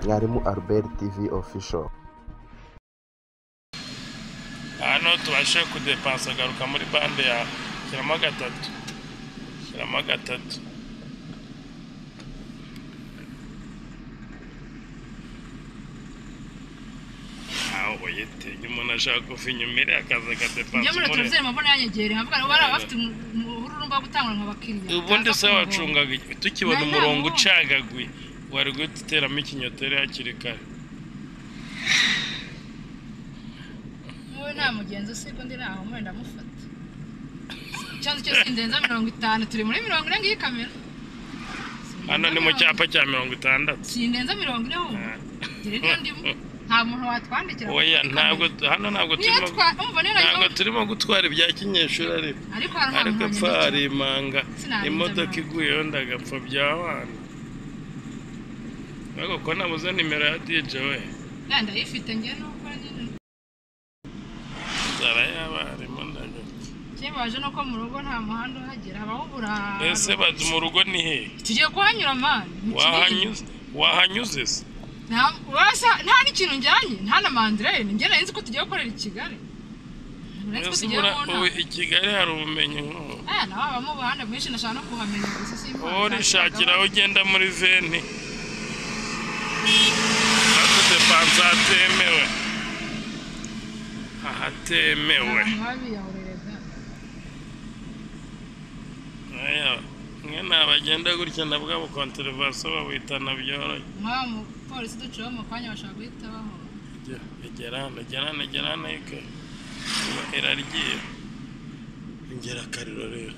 mwarimu albert tv official hano tubashe kudepansa garuka muri bande yawe shyiramo gatatu shyiramo gatatu aho yete umuntu ashaka kuva inyuma iriya akaza njye muri agadepansa televiziyo mubona yanyegereye nkavuga ngo bariya bafite umururumba wo gutangura mu bakiriya ubundi se Baza kumuhomba. wacungaga iki? tukibona Na- na- umurongo ubundi. ucagaguye wari guhita uteramo ikinyotere hakiri kare wowe nta mugenzi usiga undi ntaho mwe ndamufata ikibazo cyose ndenza mirongo itanu turi muri mirongo ine ngiyi kamera hano ni mu cyapa cya mirongo itandatu sindenza mirongo ine wumva ngire niyo ndimo nta muntu watwandikira oya ntabwo hano ntabwo niyo turimo twa umva nera ntabwo turimo gutwara ibya kinyeshuri ariko ariko hari umuntu ariko apfa hari wanyandikira imanga Sinabinze imodoka amanga. iguyeho ndagapfa bya wana ariko ko nabuze nimero ya dj we ya ndayifite njye nuko nyine nzara y'abarimu ndagapfa kibaje nuko mu rugo nta muhanda uhagera habaho uburaro ese badu mu rugo ni he tugiye kuhanyura mani Ni kinini. wahanyuze wahanyuze se Nta- basa nta n'ikintu njyanye nta na mandirayini njye nari nzi ko tugiye gukorera i kigali nari nzi ko ese tugiye ubura mu ubu ntara i kigali hari ubumenyi nk'ubu Eh, nawe habamo ubuhanda bwinshi nashaka no kuhamenya gusa simba wowe urishakira aho ugenda muri veni adudepanse ahatemewe ahatemewe babiyahuriraga Aya, mwe ni abagenda gutya na bwabo konterivasiyo babitana byoroshye nk'aba mupolisi duciyeho mu kanya bashaka guhita bahora gerane gerane gerane ke Iba iraryiye ingerakariro rero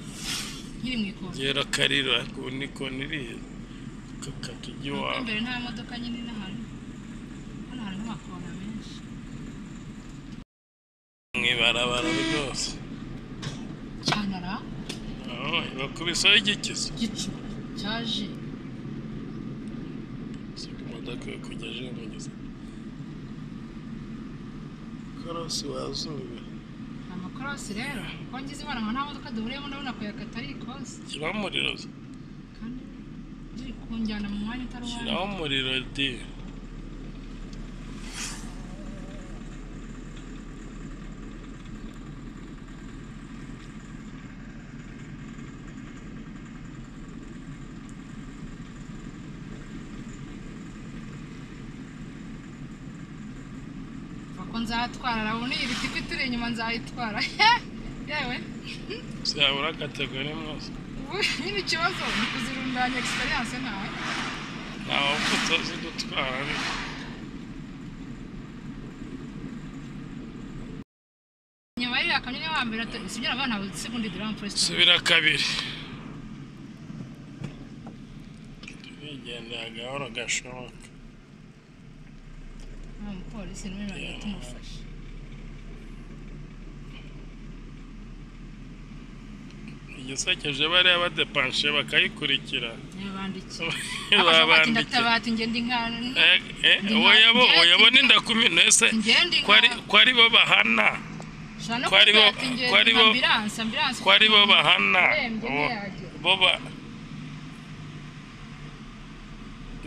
nkiri mu ikoro ingerakariro ariko ubu ni kona iriya kakata ujya Kuko iwawe imbere nta modoka nyine n'ahantu hano hari n'amakona menshi mu ibarabara rwose cyanara Oh, bakubisaho igikizo gicu cyaje imodoka yo kujya aje mu gihe karasi wazuba amakorosi rero ko ngize imana ngo nta modoka duhuriyemo ndabona kuyakata ari ikosi shyiraho umuriro kandi riri kunjyana mu mwanya utari uwanjye shyiraho umuriro di Ako nzatwara urabona iyi biti turi inyuma nzayitwara yewe zabura kategori mwose ubu nyine ikibazo ni kuzirundanya egisperiyanse ntawe ntawe upfa zidutwara ariko nyuma y'iriya kanyoni wa mbere ati sibyo urabona ntabwo seconde de lampe resito subira kabiri turigendera gahoro gashoboka nta mupolisi n'umwe ntabwo tumufashe igisekeje bariya badepanshe bakayikurikira yabandikiye akabatinda babandike atabati ngenda inkano Eh, eh, oya bo oya bo n'indakumino ese ngenda ko ari- inkano ko ari bo bahana ushobora no ko ari bo- kuvuga ati ko ari ngenda bo- ambiranse ambiranse ko ari bo bahana urembye bo- ntiyajya bo ba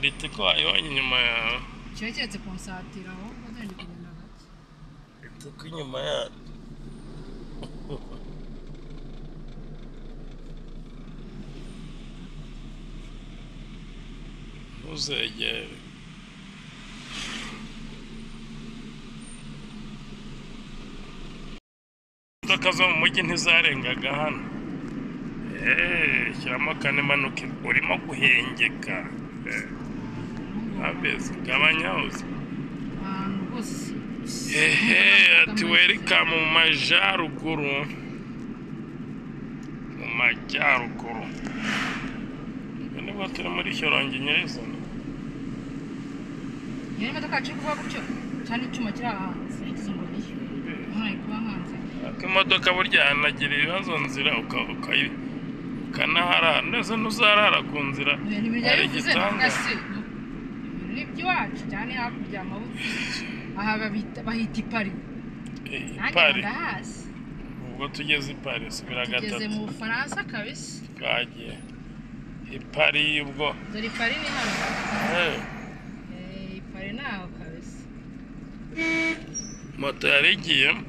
ritiko wayibonye inyuma yawe kiba keretse kunsatira aho bazajya kugenda gake ritiko inyuma yawe ntuzegere imodoka zo mu mujyi ntizarengaga hano eee shyiramo kane manuka urimo guhengeka Eh, abezi gabanya uzi ahantu rwose hehe ati welikamu mu majyaruguru mu majyaruguru ubwo nibwo turi muri shyorongi nyirizina iyo modoka yacu iri kuba gutyo cyane icyuma kiri aha hanze yagize ngo niyo ntayo kuba hanze ariko imodoka burya hanagira ibibazo nzira uka- ukayi- ukanaharara ndetse ntuzarara ku nzira ibintu bijya hari bivuze igitanda navuga se ibintu ni iby'iwacu cyane hakurya amabuye aha babita bahita ipari Eh, nanjye pari ndahazi ubwo tugeze i paris bira tugeze gatatu mu bufaransa kabisa twagiye i paris ubwo dore ipari ni hano eh, Eh, ntaho kabisa moto yari igiyemo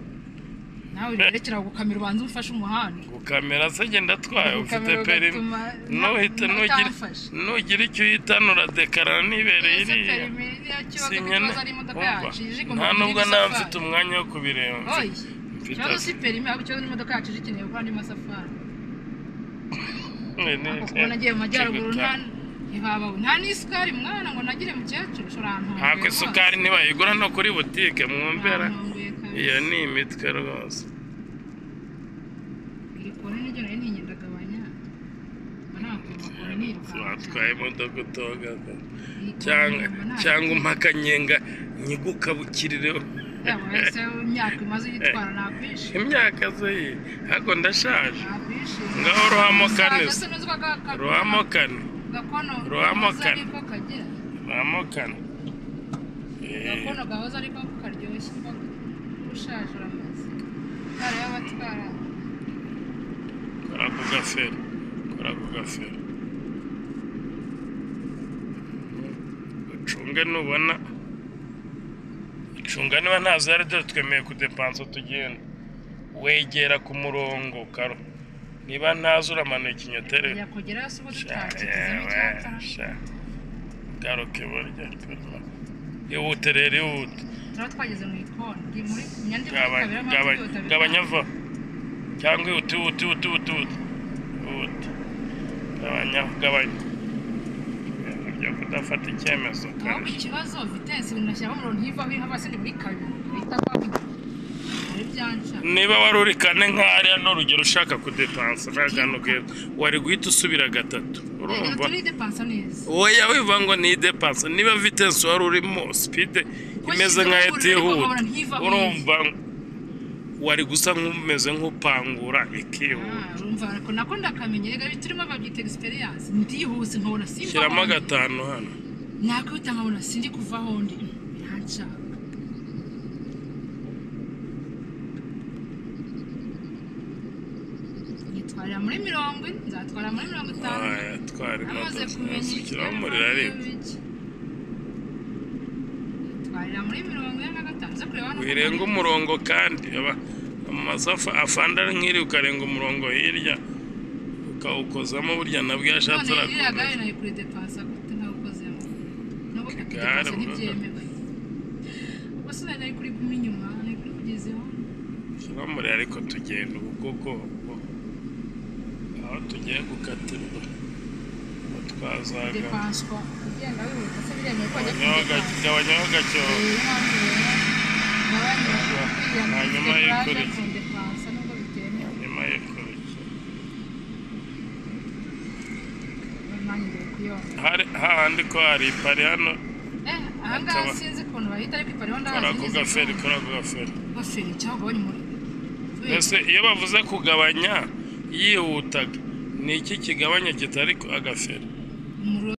nawe urerekera gukamera ubanza umufashe umuhanda gukamera se agenda atwaye ufite Gukamera perimi ugatuma- nuhita na- nugira utamfashe. nugira icyo uyitanura dekarara nibereye Ese iriya perimi iriya kibazo Si ku nkene- kibazo ari imodoka Umva, yacu ije igomba nta kugira nubwo naba ibisafari. mfite umwanya wo kubireba Oyi, mfite- mfite ikibazo si perimi ahubwo ikibazo n'imodoka yacu ije ikeneye gukora andi masafari Ni- ni- ako kubona agiye mu majyaruguru nta Kibita. ntihabaho nta n'isukari mwana ngo nagire mukecuru ushobora ahantu ntabwo hongeye isukari ntibayigura no kuri butike hose. mwumvera Ahantu hongeye kabisa. iyo ni imitwe rwose Iri kona niryo nari ntinyendagabanya mbona wakwiye amakona nirukanka watwaye imodoka utogaga cyangwa cyangwa impaka nyenga nyigukabukirireho wese imyaka imaze uyitwara nakwishe imyaka ze ye ntabwo ndashaje nakwishe ngaho ruhamo kane Musaza se n'uzwa ga- ga- ruhamo kane gakono ruhamo gahoze kane. ariko kagira ruhamo kane Eh, gakono gahoze ariko karyoshye imboga ushaje uramaze kare y'abatwara kora ku gaferi kora ku gaferi ucunge nubona icunga niba ntazo yari dore twemeye kudepansa tugenda wegera ku murongo karo niba ntazo uramanuye ikinyotere yakugeraho se uba tutakigize n'icyapa garuke burya ihute rero ihute turaba twageze mu ikoni ndi muri nyandiko Gabanya- gabanya- gabanya va cyangwa ihute ihute ihute ihute ihute ihute gabanya gabanya ibintu byo kudafata icyemezo ahubwo ukabije ikibazo vitensi binashyiraho umurongo ntivaho iriho hasi ni muri kabiri bita kwa muri byanca niba wari uri kane nk'ariya ni urugero ushaka kudepansa ntaganuke wari guhita usubira gatatu urumva turi depansa neza oya wivuga ngo ni idepansa niba vitensi wari urimo sipide imeze nkaho itihuta urumva wari gusa nk'umeze nk'upangura ikihuta Ah, urumva ariko nako ndakamenya rega turimo babyita experience ndihuse nkabona simba shyiramo gatanu hano nakwita nkabona sindi kuva aho ndi ntanshaka nitwarira muri mirongo ine nzatwara muri mirongo itanu Aya, twari amaze imodoka kumenya zisukiraho ikibazo umuriro ariko n'ibiki. nitwarira muri mirongo ine na gatanu zo kureba hano wirenga umurongo kandi aba- amasafa afanda ari nk'iri ukarenga umurongo hirya ukawukozamo burya nabwo iyo ashatse none iriya gare urakomeza nayo kuri depansa gute ntawukozemo nubwo Igare, depansa brother. ntibyemewe ubwo se nayo kuri guma inyuma nayo kuri kugezeho shyiramo umuriro ariko tugenda ubu kuko ubu- aho tugiye gukatirwa ubu twazaga depanswa ugenda wihuta se biremewe ko ajya gabanyaho kuri gake- gabanyaho gake Eh, impamvu rero gabanya kwiya muri Hanyuma depansa yikurikira. ku depansa nubwo bitemewe nyuma yo kurya nanjye kuyona hari hahandi ko hari ipari hano eh ahangaha Akaba- sinzi ukuntu bahita ariko ipariho kora ku gaferi ndahazi kora ku gaferi gaferi cyangwa gabanya umuriro mbese iyo bavuze kugabanya yihutaga ni iki kigabanya kitari ku- agaferi umuriro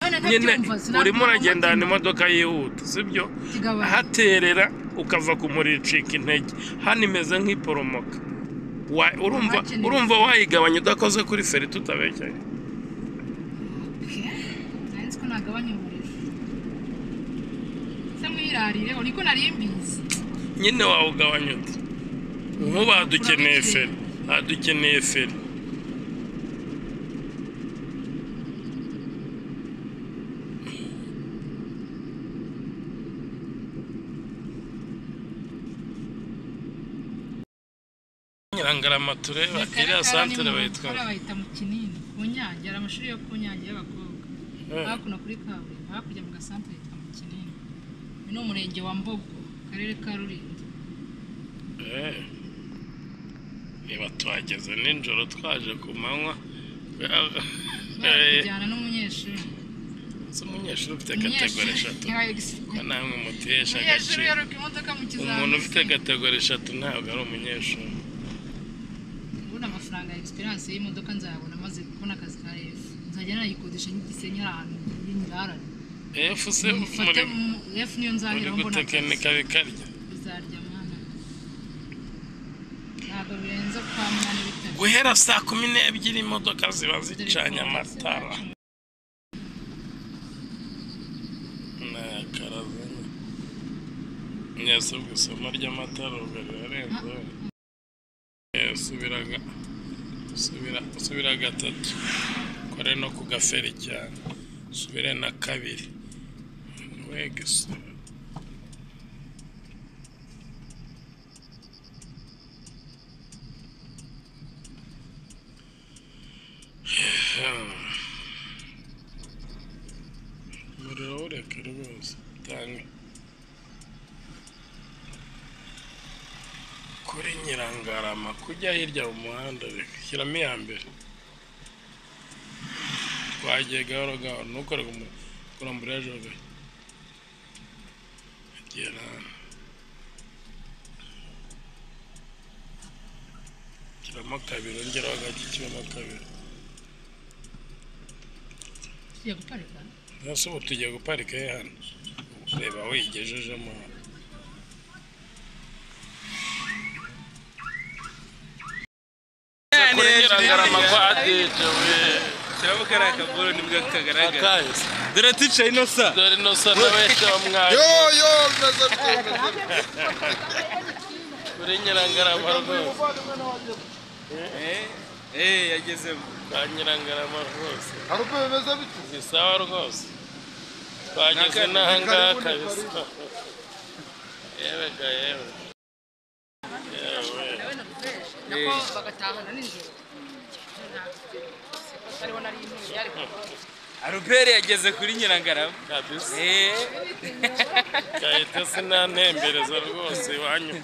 None nyine ntabyumva, sinabwira urimo uwo uragendana mutima. imodoka yihuta sibyo Kigabanya. haterera ukava ku muriro icika intege hano imeze nk'iporomoka Wa- urumva Hakenewe. urumva wayigabanya udakoze kuri feri tutabekeye nzi ko nagabanya umuriro se mwirarireho niko nari mbizi nyine wawugabanya uti nk'ubu hadukeneye feri hadukeneye feri nyirangarama tureba Reka iriya reka santere ni mu bayitwa bakora bayita mu kinini ku nyange hari amashuri yo ku nyange y'abakobwa hakuno kuri kaburimbo hakurya mu gasantere yitwa mu kinini uyu ni umurenge wa mbogo akarere ka rulindo Eh. niba tuhageze nijoro twaje ku manywa Eh, kujyana n'umunyeshuri si umunyeshuri ufite kategori eshatu ko umunyeshuri namwe mutesha umunyeshuri agaciro yaruka imodoka mu kizamini umuntu ufite kategori eshatu ntabwo ari umunyeshuri ubundi amafaranga ya egisperiyanse y'imodoka nzayabona amaze kubona akazi ka efu nzajya nayikodesha nk'igisenyi hari ahantu y'inyirarane efu se muri mufate mu- efu niyo muri nzaheraho mbona gutekinika bikarya bizarya mwana ntabwo birenze kwa mwana bitari guhera saa kumi n'ebyiri imodoka ziba zicanye amatara ni akaraza nyasabwe isomo ry'amatara rugari yarenze Eh, subira ga- subira subira gatatu kore no ku gaferi cyane subire na kabiri wega isura umuriro ureka rwose tanga kuri nyirangarama kujya hirya mu muhanda reka shyiramo iya mbere twagiye gahoro gahoro ntukore ku mu- kurambura ejo gato agera shyiramo kabiri ongeraho gake kibamo kabiri tugiye guparika nase ubu tugiye guparika he hano reba wigejejemo hano kuri nyirangarama kwa adije we turabona ko ari akagoro nibwo kagaragara akahise dore ticaye ino sa dore ino sa n'abeshya bamwari kuri nyirangarama rwose eh yagezemo kwa nyirangarama rwose Harukuru bimeze bite? ni sawa rwose twageze n'aha ngaha kabisa yewe ga yewe yewe nawe nagukoresha nako bagatahana nijoro siko atariho nari intebe yari arubere yageze kuri nyirangarama kabisa eh gahita sinantembereza rwose iwanyu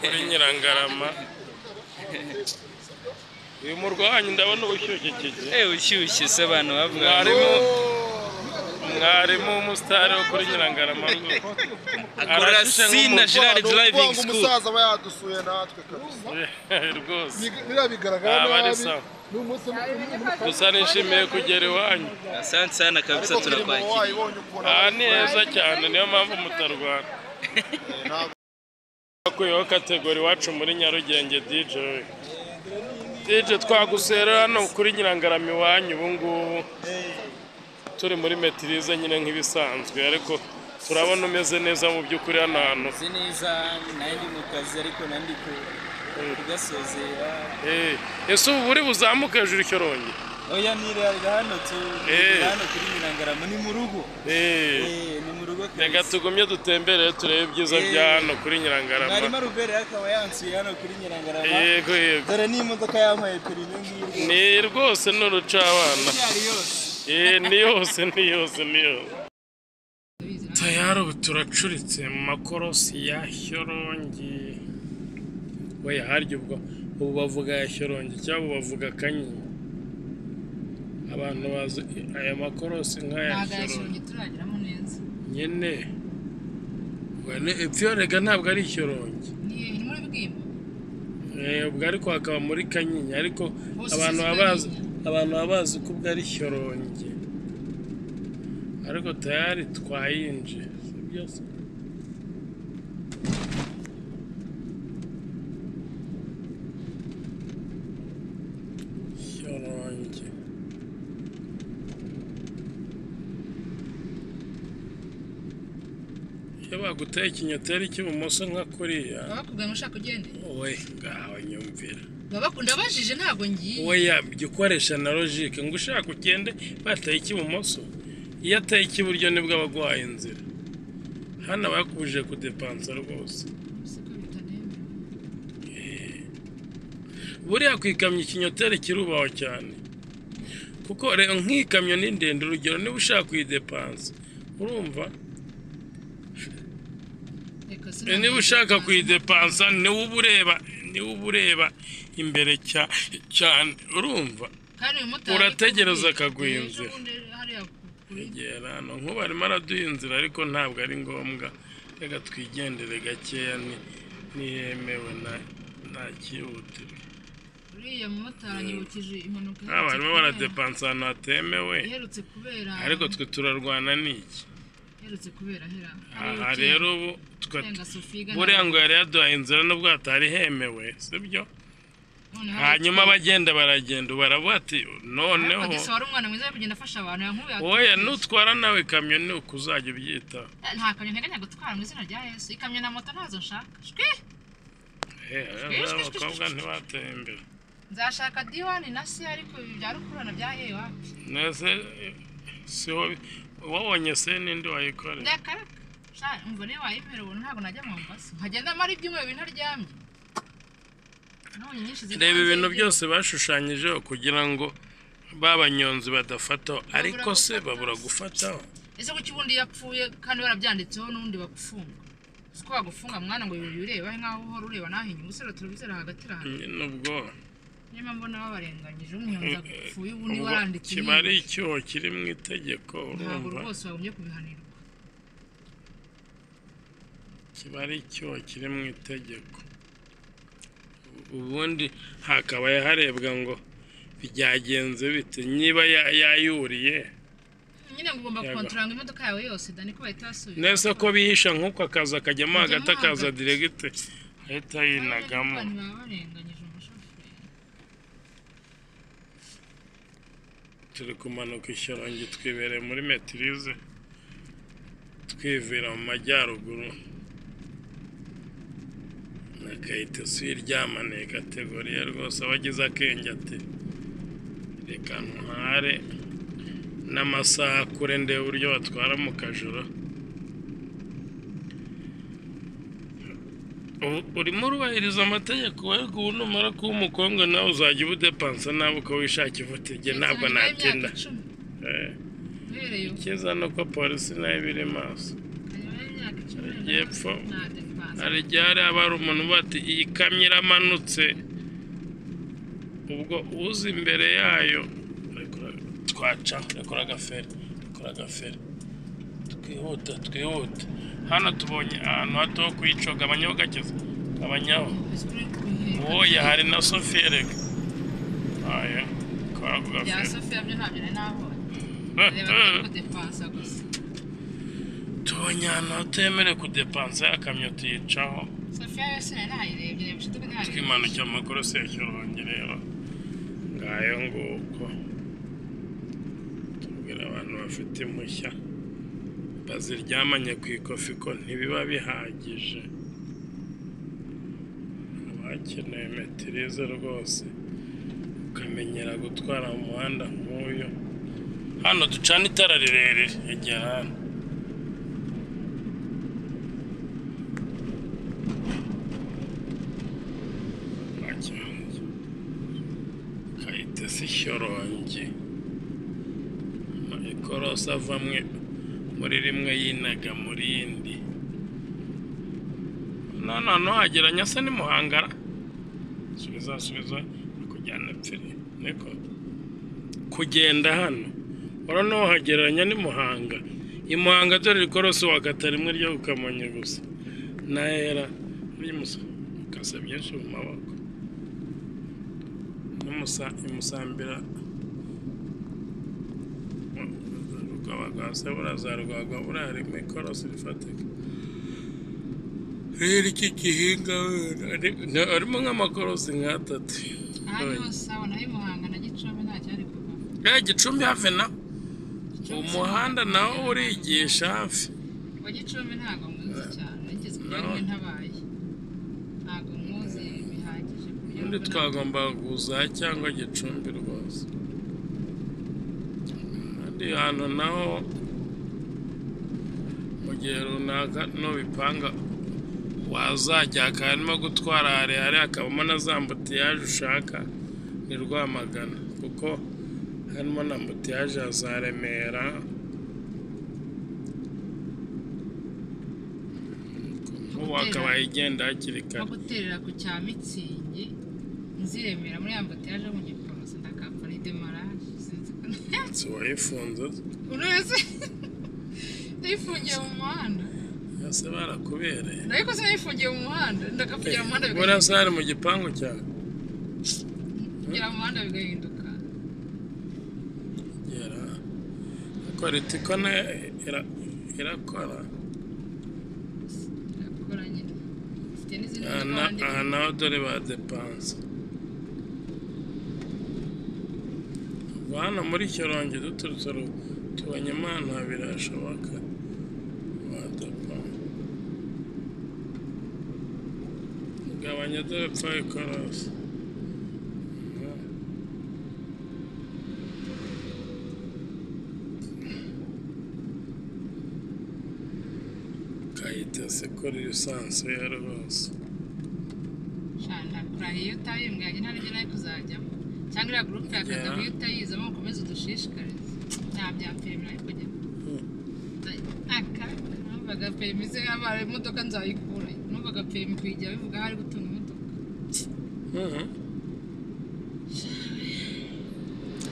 kuri nyirangarama uyu murwa wanyu ndabona ubushyushye kike eh ushyushye se abantu bavuga mwarimu mwarimu w'umusitari wo kuri nyirangarama rwose akora sina Gerard driving Ubwo school umusaza aba yadusuye natwe kabisa. rwose Big- Biriya bigaragara Aba ari nabi. sawa. Ni umunsi mukuru. gusa nishimiye kugera iwanyu asante sana kabisa Ariko filime turakwakira wayibonye ukubona. aha ni heza cyane niyo mpamvu mutarwana twakuyeho kategori iwacu muri nyarugenge dj we. dj twagusera hano kuri nyirangarama iwanyu ubu ngubu turi muri metirize nyine nk'ibisanzwe ariko turabona umeze neza mu by'ukuri hano hantu si neza nanjye mu kazi ariko nandi ku kugasozera Eh, ese ubu uri buzamuke hejuru icyorongi oya nirarira hano tu Eh. hano kuri nyirangarama ni mu rugo eh ni mu rugo reka kabisa tugumye dutemberere turebe ibyiza bya hano kuri mwarimu nyirangarama arubere akaba yansuye hano kuri nyirangarama yego yego dore n'imodoka yampaye perime ngiyi ni rwose ni urucabana yari yose Eh, ni yose ni yose ni yose bizi tayari ubu turacuritse mu makorosi ya shyorongi we harya ubwo ubu bavuga ya shyorongi cyangwa ubu bavuga kanyinya abantu bazi aya makorosi nk'aya ntabwo shyorongi yashyiranye turageramo neza nyine Wane- epfo iyo rega ntabwo ari shyorongi ni ni muri bwimba Eh, ubwo ariko hakaba muri kanyinya ariko Bose abantu si baba bazi Kanyinya. abantu baba bazi ko ubwo ari shyorongi ariko tayari twayinje sibyo se shyorongi iyo baguteye ikinyoteri cy'ibumoso nka kuriya baba bakubwira ngo ushaka ugende we ngaho nyumvira baba baku- ndabajije ntabwo ngiye oya jya ukoresha na logike ngo ushaka ugende bataye icy'ibumoso iyo ataye icy'iburyo nibwo aba aguhaye inzira hano aba yakubujije kudepansa rwose siko bitanemba buriya ku ikamyo ikinyoteri kirubahwa cyane kuko rero nk'ikamyo ni ndende urugero niba ushaka kuyidepansa urumva reka Eh, sinabona- niba ushaka kuyidepansa niwe uba ureba niwe uba ureba imbere cya- cyane urumva Kandi uyu mumotari urategereza ariko- akaguha ejo inzira. bundi hariya ku- kuri- kwegera hano nk'ubu arimo araduha inzira ariko ntabwo ari ngombwa reka twigendere gakeya ni- ntiyemewe na- nta cyihutirwa uriya mumotari anyibukije impanuka nk'aba barimo iherutse kubera- baradepansa ahantu hatemewe iherutse kubera ariko twe turarwana n'iki iherutse kubera hera aha rero ubu Senga tuka- Sophie igana- buriya ngo yari yaduhaye inzira nubwo hatari hemewe sibyo noneho hanyuma abagenda baragenda baravuga ati noneho Ariko wari umwana mwiza wo kugenda afasha abantu yankubiye oya nutwara nawe ikamyo ni uko uzajya ubyita nta kamyo nteganya gutwara mu izina rya yesu ikamyo na moto ntazo nshaka shwi He, aba abakobwa ntibateye imbere nzashaka diwani na se ariko ibi bya rukururana bya yewa nese siho wabonye se n'indi wayikorera ndakaraka sha umva niyo wayimera ubu ntabwo najya mu mbasi nkagenda amara ibyumweru bintu aryamye nabonye nyinshi ziri reba hanze ibintu y'igihugu. byose bashushanyijeho kugira ngo babanyonzi badafataho ariko se babura gufataho ese kuki ubundi yapfuye kandi barabyanditseho n'undi bagufunga si ko bagufunga mwana ngo ibintu bireba nk'aho uhora ureba naho inyuma usera turabizera hagati ahantu nyine ubwo niyo mpamvu nabo barenganyije umwunza gupfuye ubundi ubwo waranditse kiba ari icyuho kiri mu itegeko ntabwo urumva rwose wagombye kubihanirwa kiba ari icyuho kiri mu itegeko ubundi hakabaye harebwa ngo byagenze bite niba ya- yayuriye nyine ngo ugomba Yego. kontoranga imodoka yawe yose dani ko bahita basubiza nese ko bihisha nk'uko akazi akajyamo Akajyamo hagati akaza hagati. diregite ahita yinagamo Abantu baba barenganyije umushoferi turi kumanuka ishyorongi twibereye muri metirize twivira mu majyaruguru na kayitesi iryamaniye kategoriye rwose abagize akenge ati reka ntware n'amasaha kure ndebe uburyo batwara mu kajoro Ubu- urimo urubahiriza amategeko wego ubu numara kuba umukobwa nawe uzajya ubudepansa nawe uko wishakira utige ntabwo Ndetse nanjye nabaye natinda imyaka icumi. Eh. uhereye ubu Ikiza ni uko polisi nayo iba iri maso kanyabaye imyaka icumi Yepfo. nta defanse hari igihe hari haba hari umuntu uba ati iyi kamyo iramanutse ubwo uza imbere yayo rekura- twacaho rekura agaferi rekura agaferi twihuta twihuta hano tubonye ahantu hato ho kuyicoga abanyabugakeza abanyaho wowe hari na sofiyerega aya kora ku bya gaferi sofiya byo ntabyo nari nabonye reba ko defanse gusa tubonye ahantu hatemerewe kudepansa y'akamyo tuyicaho sofiya yose nari nayirebye reba inshuti ko ntayo twimanukira mu makorosi ya kirongi rero ngayo nguko tubwira abantu bafite impushya baziryamanye ku ikofi ko ntibiba bihagije bakeneye metirize rwose ukamenyera gutwara mu muhanda nk'uyu hano ducana itara rirerire egera hano Bakirangi. kayitesi ishyorongi ikorosi ava mwe- muri rimwe yinaga muri yindi none hano hagera nyasa ni muhangara subiza subiza kujyana epfiri niko kugenda hano urabona wahagereranya ni muhanga i muhanga dore ikorosi wakata rimwe ryo kukamonye gusa nahera n'umusa ukasa byinshi mu maboko n'umusa imusambira rwabagase burazarwagwa buriya rimwe ikorosi rifatika rero iki gihinga wenda, ari- na- harimo nk'amakorosi nk'atatu ahandi hose abona nayo muhanga na gicumbi nta cyari kuva ya gicumbi hafi na umuhanda nawo urigisha hafi wa gicumbi ntabwo mwiza cyane nigeze kujya rimwe ntabaye ntabwo mmuzi bihagije ku buryo ubundi mbona- twagomba kuza cyangwa gicumbi rwose kandi ahantu naho mu gihe runaka nubipanga wazajya akarimo gutwara harehare hakabamo na za mbutiyaje ushaka ni rwamagana kuko harimo na mbutiyaje ya za remera ubu akaba igenda hakiri nko kare guterera ku cya mitsingi nziremera muri ya mbutiyaje yo mu giporoso ndakapfa n'idemaraje sinzi ko si wayifunze buri wese nayifungiye mu muhanda yose barakubereye ariko se nayifungiye mu muhanda ndakapfugira mu muhanda bigahinduka burasa hari mu gipangu cyawe kugira mu muhanda bigahinduka gera ariko ritiko nayo ira- irakora birakora nyine mfite n'izindi aha modoka na- wandika aha naho dore ba depanse kuva hano muri Shyorongi duturutse ru- tubonye Mana birashoboka wadapfa gabanya depfa ikorosi kayitese kuri lisansi ya rwose shana kurahiye iyo utaye mbwa yanjye ntarengwa nayo kuzajyamo cyangwa iriya gurupe ya Yeah. kagabo iyo utayizamo ukomeze udushishikarize nta bya perimi ariko jya aka numvaga perimi ze yabaye imodoka nzayikura numvaga perimi kuyijya bivuga hari gutunga imodoka Mhm.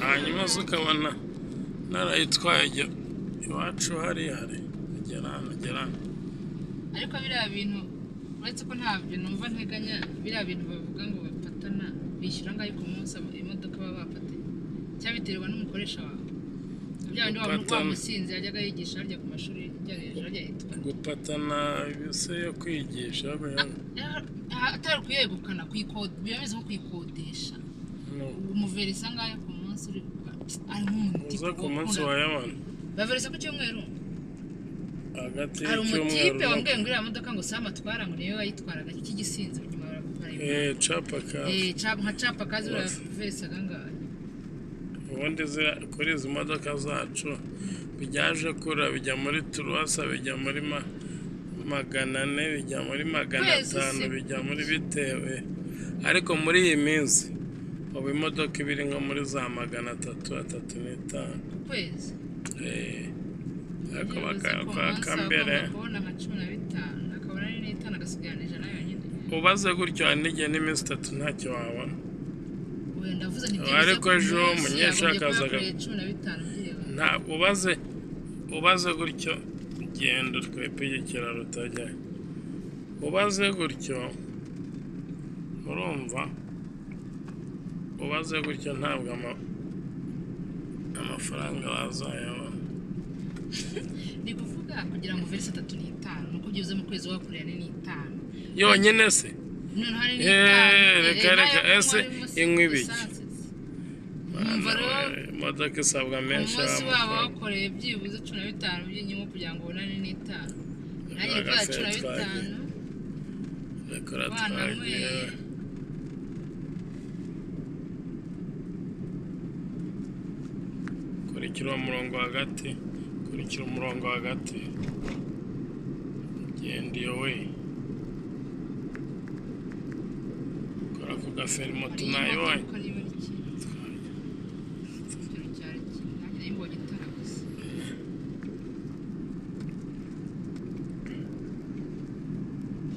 hanyuma zo ukabona narayitwaye ajya iwacu hariya hari agera hano agera hano ariko biriya bintu uretse ko ntabyo numva nteganya biriya bintu bavuga ngo bafatana bishyura angahe ku munsi abo- imodoka baba bafatanye cyangwa biterwa n'umukoresha wawe bya bindi wa- wa Gupatana. musinzi yajyaga yigisha harya ku mashuri ajya hejuru ajya yitwa gupatana ibise yo kwigisha buriya- Ah, atari ukuyegukana kuyikodesha biba bimeze nko kuyikodesha no. umuverisa angahe ku munsi uri gukora ari nk'umuti uza ku munsi wa yabana baverisa ku cyumweru hagati hari y'icyumweru umutipe no- wambwiye ngo iriya modoka ngo sama atwara ngo niyo wayitwaraga cy'igisinzi nyuma baragutwara Eh, capa kazi Eh, cha- nka capa kazi Bose. uraveresa kangahe ubundi zira- kuri izi modoka zacu bijyaje kura bijya muri turuwasa bijya muri ma- magana ane bijya muri magana Kwezi atanu si- bijya muri bitewe ariko muri iyi minsi ubu imodoka iba iri nko muri za magana atatu atatu n'itanu ku kwezi Eh, ariko Bivuze ko umunsi bakaka aba mbere agomba kubona nka cumi na bitanu akabona ari n'itanu agasigarana ijana yonyine ubaze gutyo hari n'igihe n'iminsi itatu ntacyo wabona wenda avuze nti Ariko ejo umunyeshuri akaza akazaga aga- cumi na bitanu byibura nta ubaze ubaze gutyo genda twebwe ikiraro utajya ubaze gutyo urumva ubaze gutyo ntabwo ama- amafaranga bazayabona ni kuvuga kugira ngo verisi atatu n'itanu ni uko ugiye uze mu kwezi wakoreye ane n'itanu yonyine se noneho hari Eh, reka, n'itanu reka, ese inywa ibiki? Numva rero- Mwana, imodoka isabwa menshi umunsi waba amafaranga. wakoreye byibuze cumi na bitanu by'inyungu kugira ngo ubonane n'itanu nanjye Baga gukora cumi na fetwa, bitanu reka Abana uratwagiye mwe. kurikira uwo murongo hagati kurikira umurongo hagati genda iyo we kora ku gaferimo hari imodoka tunayibonye ariko niba ari kimwe ikigero cyari kimwe nanjye nayimbonye itara gusa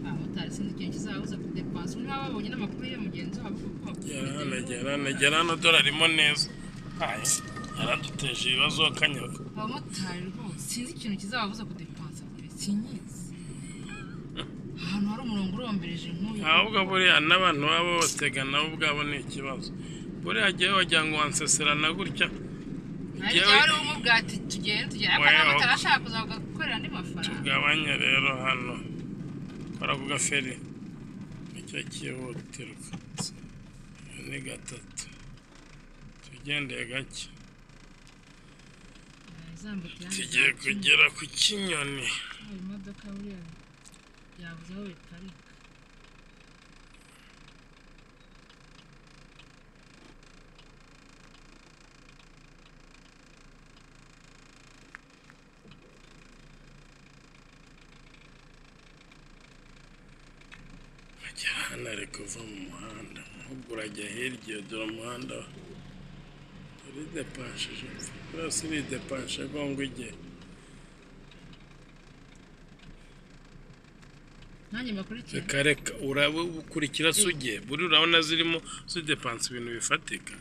abamotari sinzi ikintu kizabuza kudepansa niba babonye n'amakuru ya mugenzi wabo kuko gera hano gera hano gera hano dore arimo neza Aye, yaraduteje ibibazo kanyaga abamotari rwose sinzi ikintu kizababuza kudepansa pe sinyizi ahantu hari umurongo urombereje nk'uyu ahubwo buriya n'abantu baba batega nabo ubwabo ni ikibazo buriya jyewe wagira ngo wanseserana gutya Ariko Jyewe- wari umubwati tugende tugende ariko Oya, ntabwo oya. atarashaka kuzavuga gukorera andi mafaranga tugabanye rero hano kora ku gaferi nicyo cyihutirwa Iyo ni gatatu tugendeye gake Zambuka yandi tugiye saa kumi. kugera ku kinyoni Aho imodoka buriya yabuze aho biparika ajya hano ari kuva mu muhanda ahubwo urajya hirya iyo dore umuhanda uridepanshije rwose uridepanshe gongo igihe nanjye mbakurikira reka reka urabukurikira se ugiye buri urabona zirimo zidepansa ibintu bifatika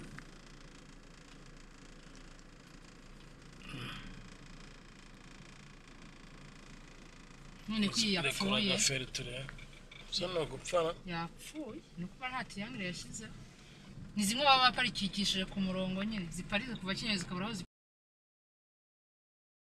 none ko iyi yapfuye gaferi turebe gusa ni ugupfana yapfuye ni ukuba nta tiriyangere yashyizeho ni zimwe baba baparikikishije ku murongo nyine ziparika kuva kinyozi zikabura aho zi-